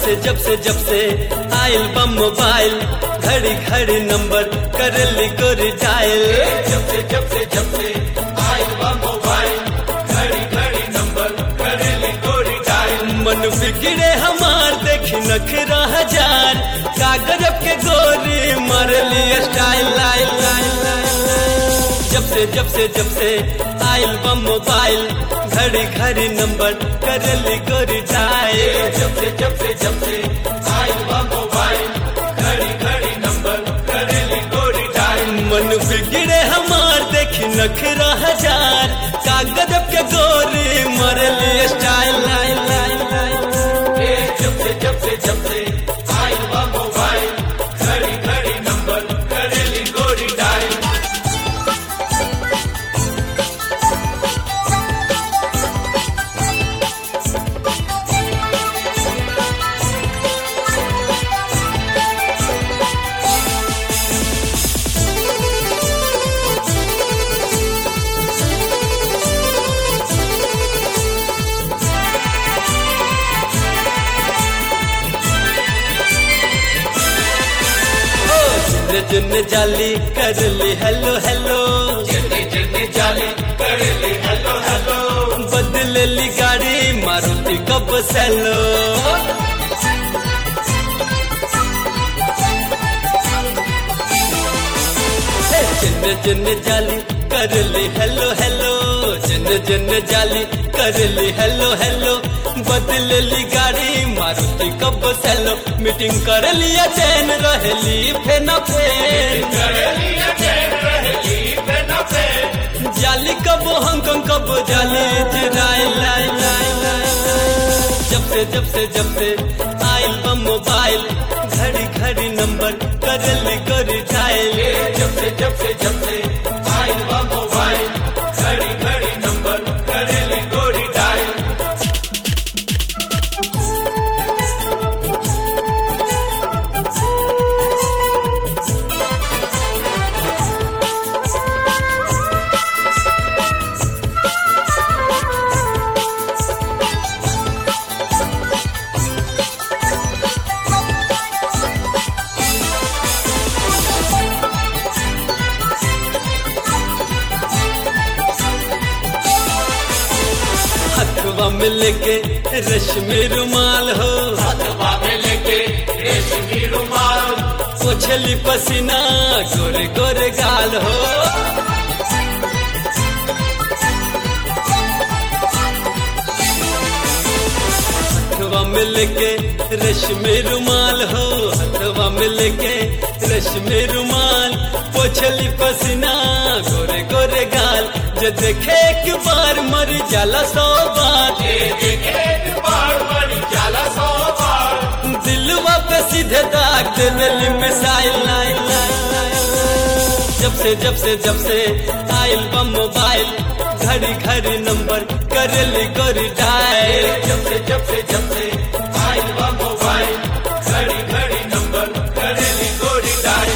से जब से जब से आयल बम मोबाइल घड़ी घड़ी नंबर कर ली गोर जायल जब से जब से जब से आयल बा मोबाइल घड़ी घड़ी नंबर करेली गोरी डायल मन बिगड़े हमार देखी नखरा हजार कागज के गोरी मार लिए स्टाइल लाइल लाइल लाइल लाइल। जब से जब से जब से आयल बम मोबाइल घड़ी घड़ी नंबर कर ली गोरी जायल जब से जब से जब से आयल बा मोबाइल घड़ी घड़ी नंबर करेली गोरी डायल मन बिगड़े हमार देखी नखरा हजार कागज के गोरी मरली स्टाइल लाइन लाइन लाइन ए जब से जब से जब से आयल बा मोबाइल घड़ी घड़ी नंबर करेली गोरी डायल जिन जिन जाली कर ली हेलो हेलो जितनी जितनी जाली करेली हेलो हेलो बदल ली गाड़ी मारुति कब सेलो जिन जिन जाली कर ली हेलो हेलो जिन जिन जाली कर ली हेलो हेलो बदल ली गाड़ी मारुति कब सेलो मीटिंग कर लिया चैन रहली फेना फेन करेली अचैन रहेली बिना पे जाली कब हांगकांग कब जाली जिराई लाई लाई लाई लाई। जब से जब से जब से आयल बम मोबाइल घड़ी घड़ी नंबर करली कर जायल जब से जब से जब से आयल बा मोबाइल घड़ी घड़ी नंबर करेली गोरी डायल हथवा में लेके रश्मि रुमाल हो हथवा में लेके रेशमी रुमाल पोछली पसीना गोरे गोरे गाल हो हथवा में लेके रश्मि रुमाल हो हथवा में लेके रश्मि रुमाल पोछली पसीना गोरे गोरे गाल जो देखे एक बार मर जाला सौ बार ये देखे एक बार बड़ी जाला सौ बार दिलवा पे सीधे दाग देवेली मिसाइल लाइन लाइन लाइन जब से जब से जब से आयल बम मोबाइल घड़ी घड़ी नंबर करेली गोरी डायल जब से जब से जब से आयल बा मोबाइल घड़ी घड़ी नंबर करेली गोरी डायल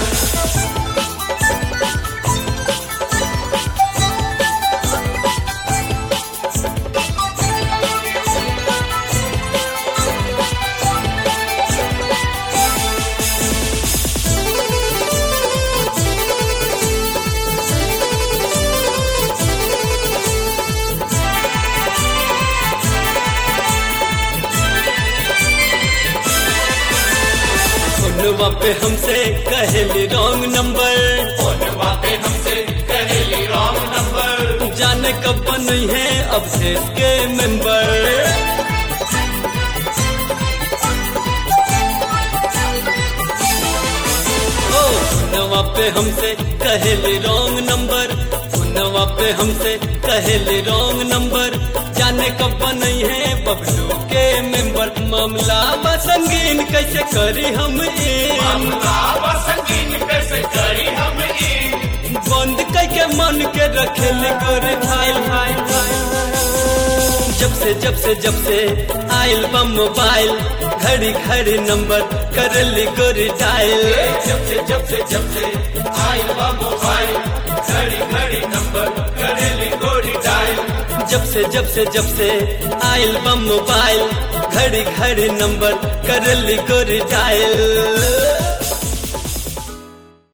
फोनवा पे हमसे कहेली रॉन्ग नंबर फोनवा पे हमसे करेली रॉन्ग नंबर जाने कब नहीं है अब से के मेंबर ओ फोनवा पे हमसे कहेली रॉन्ग नंबर फोनवा पे हमसे कहेली रॉन्ग नंबर जाने कब नहीं है बबलू के मेंबर मामला बा संगीन कैसे करी हम इन मामला संगीन कैसे करी हम ई बंद करके मन के रखेली गोरे फाइल फाइल फाइल जब से जब से जब से आयल बम मोबाइल घड़ी घड़ी नंबर करली गोरी डायल जब से जब से जब से आयल बा मोबाइल घड़ी घड़ी नंबर करेली गोरी डायल जब से जब से जब से आइल बम मोबाइल घड़ी घड़ी नंबर कर ली गोरी डायल